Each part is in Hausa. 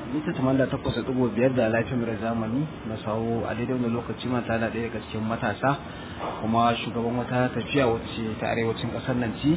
mita tamanda takwas da ɗigo biyar da lafiyar zamani na sawo a daidai wani lokaci mata na ɗaya daga cikin matasa kuma shugaban wata tafiya wacce ta arewacin ƙasar nan ci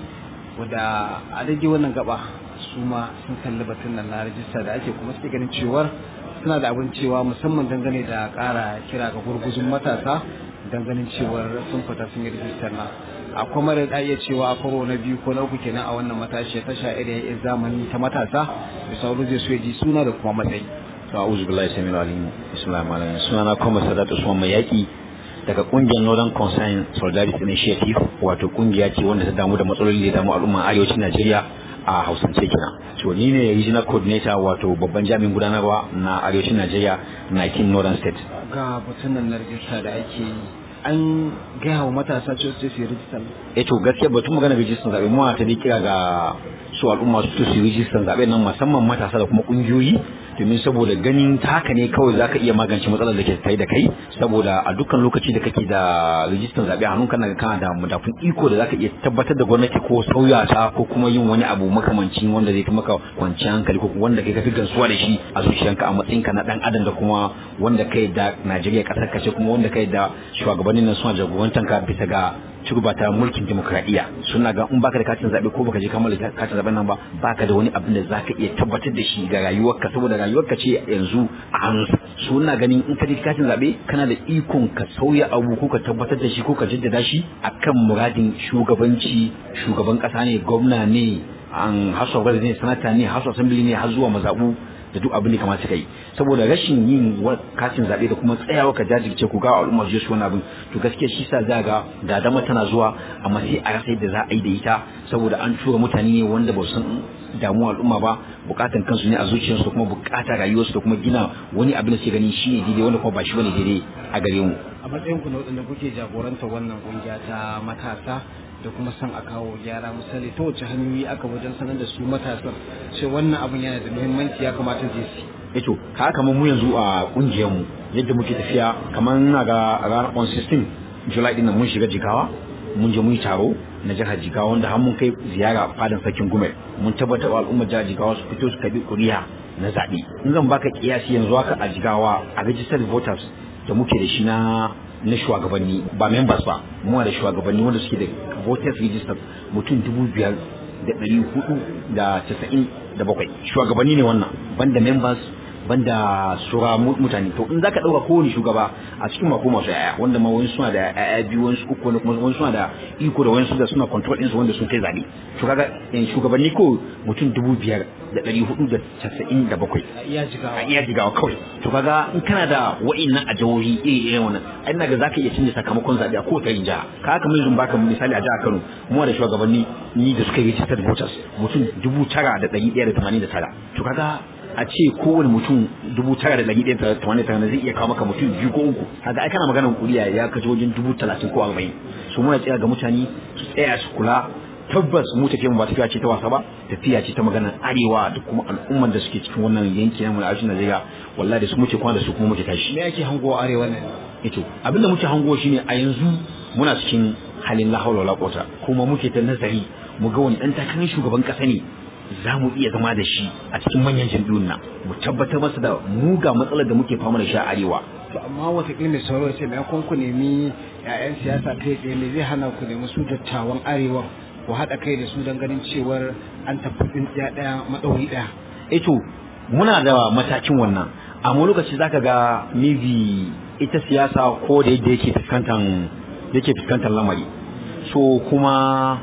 wadda a daidai wannan gaba su ma sun kalli batun nan na rajista da ake kuma suke ganin cewar suna da abin cewa musamman dangane da ƙara kira ga gurguzun matasa ganin cewar sun fita sun yi rajistar na a kuma da iya cewa a karo na biyu ko na uku kenan a wannan matashi tasha irin zamani ta matasa da sauru zai so ya ji suna da kuma matsayi to a'udhu billahi samil alim islam alayhi suna na kuma sadat usman mai yaki daga kungiyar northern concern solidarity initiative wato kungiya ce wanda ta damu da matsaloli da damu al'umma arewacin najeriya a hausance kenan to ni ne regional coordinator wato babban jami'in gudanarwa na arewacin najeriya 19 northern state ga batun nan na rajista da ake yi an gaya wa matasa cewa su yi rijistar eh to gaskiya batun magana rijistar zaɓe mu ta dai kira ga su al'umma su su yi rijistar zaɓe nan musamman matasa da kuma ƙungiyoyi domin saboda ganin ta haka ne kawai zaka iya magance matsalar da ke tai da kai saboda a dukkan lokaci da kake da rijistar zaɓe a hannun kana kana da madafun iko da zaka iya tabbatar da gwamnati ko sauya ta ko kuma yin wani abu makamancin wanda zai fi maka kwanciyar hankali ko wanda kai ka fi gamsuwa da shi a zuciyanka a matsayinka na dan adam da kuma wanda kai da Najeriya kasar kace kuma wanda kai da shugabannin nan suna jagorantar ka bisa ga turba ta mulkin demokradiyya suna ga in baka da katin zabe ko baka je kammala katin zaben nan ba baka da wani abin da zaka iya tabbatar da shi ga rayuwarka saboda rayuwarka ce yanzu a hannun su suna ganin in ka je katin zabe kana da ikon ka sauya abu ko ka tabbatar da shi ko ka jaddada shi akan muradin shugabanci shugaban kasa ne gwamna ne an house of ne sanata ne house assembly ne har zuwa mazabu da duk abin da kamata ka yi saboda rashin yin katin zaɓe da kuma tsayawa ka jajirce ku ga al'umma su wani abin to gaskiya shi sa za ga da dama tana zuwa amma sai a rasa yadda za a yi da ita saboda an tura mutane ne wanda ba su san damuwa al'umma ba bukatan kansu ne a zuciyarsu kuma bukatar rayuwarsu da kuma gina wani abin da suke gani shine daidai wanda kuma ba shi bane daidai a gare mu a matsayin ku na waɗanda kuke jagoranta wannan kungiya ta matasa da kuma son a kawo gyara misali ta wace hanyoyi aka wajen sanar da su matasan sai wannan abin yana da muhimmanci ya kamata je su eto ka kamar mu yanzu a kungiyar mu yadda muke tafiya kamar na ga ranar on 16 July din nan mun shiga Jigawa mun je mun yi taro na jihar Jigawa wanda har mun kai ziyara fadan sarkin Gumel mun tabbatar wa al'ummar jihar Jigawa su fito su kabi kuriya na zaɓe in zan baka kiyasi yanzu haka a Jigawa a registered voters da muke da shi na na shugabanni ba members ba mu da shugabanni wanda suke da voters register mutum dubu biyar da ɗari hudu da casa'in da bakwai shugabanni ne wannan banda members banda sura mutane to in zaka dauka kowane shugaba a cikin mako masu yaya wanda ma wani suna da yaya biyu wani uku wani kuma wani suna da iko da wani da suna control ɗinsu wanda sun kai zabe to kaga in shugabanni ko mutum dubu biyar da ɗari hudu da casa'in da bakwai a iya jigawa a iya jigawa kawai to kaga in kana da wa'innan a jihohi iri irin wannan ai ina ga zaka iya canza sakamakon zabe a kowace irin jiha ka haka mun zun baka misali a jihar Kano mu da shugabanni ni da suka yi registered voters mutum dubu tara da ɗari ɗaya da tamanin da tara to kaga a ce kowane mutum dubu tara da ɗari ɗaya da tamanin tara zai iya kawo maka mutum biyu ko uku kaga ai kana maganar kuriya ya kaci wajen dubu talatin ko arba'in su muna tsaya ga mutane su tsaya su kula tabbas mu tafiya mu ba tafiya ce ta wasa ba tafiya ce ta maganar arewa da kuma al'umman da suke cikin wannan yanki na mu arewacin Najeriya wallahi da su muke kwana da su kuma muke tashi me ake hango arewa ne ito abinda muke hango shine a yanzu muna cikin halin la haula wala quwata kuma muke ta nazari mu ga wani dan takarar shugaban kasa ne za mu iya zama da shi a cikin manyan jam'iyyun nan mu tabbatar masa da mu ga matsalar da muke fama da shi a arewa to amma wataƙila mai sauraro ce mai kun ku nemi 'ya'yan siyasa kai tsaye me zai hana ku nemi su dattawan arewa ku haɗa kai da su don ganin cewar an tafi tsintsiya ɗaya maɗauri ɗaya eto muna da matakin wannan amma lokaci zaka ga maybe ita siyasa ko da yadda yake fuskantar yake fuskantar lamari so kuma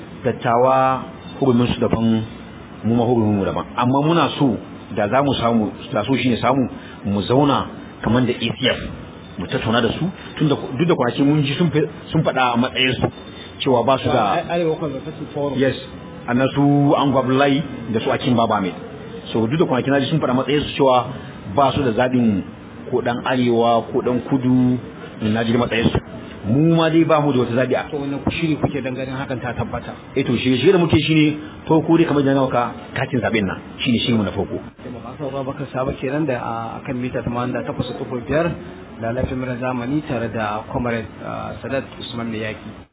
dattawa hurumin su daban mu ma hurumin mu daban amma muna so da za mu samu da so shine samu mu zauna kamar da ACF mu tattauna da su tunda duk da kwanaki mun ji sun faɗa a matsayin su cewa ba su da arewa conservative forum yes annan su an gwabulai da su akin baba mai so duk da kwanaki na ji sun faɗa matsayin su cewa ba su da zaɓin ko ɗan arewa ko ɗan kudu na ji matsayin su mu ma dai ba mu da wata zaɓi a to wannan ku shiri kuke dan ganin hakan ta tabbata eh to shi shi da muke shine farko dai kamar da nauka katin zaɓen nan shine shi mu na farko sai ba sa ba baka saba kenan da akan mita 88.5 da lafiyar zamani tare da comrade Sadat Usman Miyaki